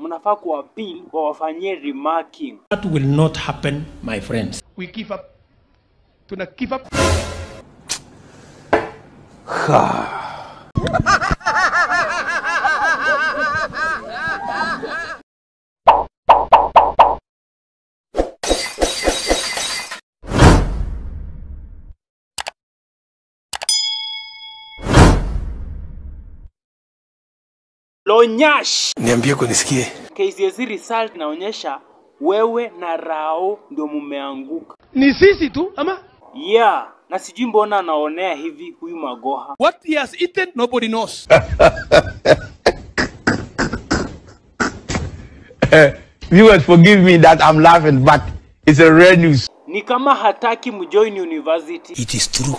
mnafaa kuappeal wawafanyie remarking. That will not happen, my friends. we give up. Tuna give up. Lonyash! Niambie kunisikie. KCSE result inaonyesha wewe na Rao ndio mumeanguka. Ni sisi tu ama Yeah, na sijui mbona anaonea hivi huyu Magoha. what he has eaten nobody knows. Viewers, forgive me that I'm laughing, but it's a rare news. Ni kama hataki mjoin university. It is true.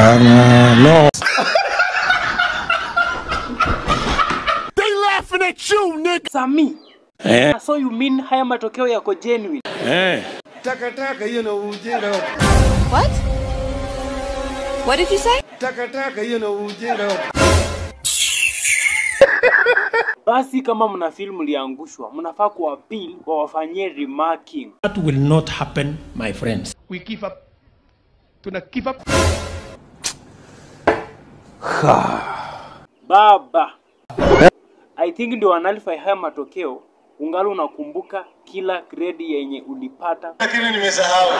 Sami. Eh. So you mean haya matokeo yako genuine? Takataka hiyo na ujinga. What? What did you say? Takataka hiyo na ujinga. Basi kama mna feel mliangushwa, mnafaa kuappeal wawafanyie remarking. That will not happen, my friends. We give up. Tuna give up. Baba. I think ndio wanalify haya matokeo. Ungali unakumbuka kila grade yenye ulipata. Lakini nimesahau.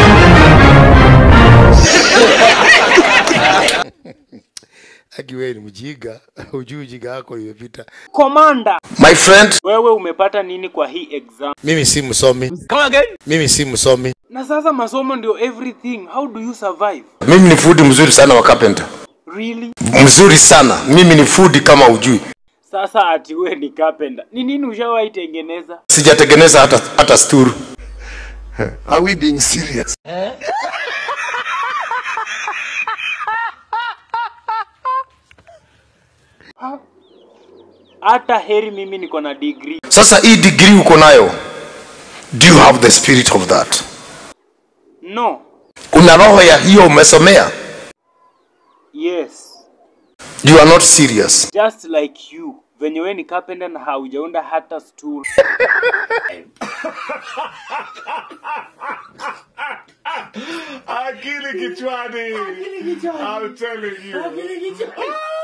Aki wewe ni mjinga, hujui ujinga wako imepita. Komanda, My friend, wewe umepata nini kwa hii exam? mimi si msomi. Come again? Mimi si msomi. Na sasa masomo ndio everything. How do you survive? Mimi ni fundi mzuri sana wa carpenter. Really? Mzuri sana. Mimi ni fundi kama ujui. Sasa ati we ni carpenter. Ni nini ushawahi tengeneza? Sijatengeneza hata hata sturu. Are we being serious? Hata heri mimi niko na degree. Sasa hii degree uko nayo. Do you have the spirit of that? No. Una roho ya hiyo umesomea? Yes. You are not serious. Just like you. Venye we ni carpenter na haujaunda hata stool. Akili kichwani. I'm telling you.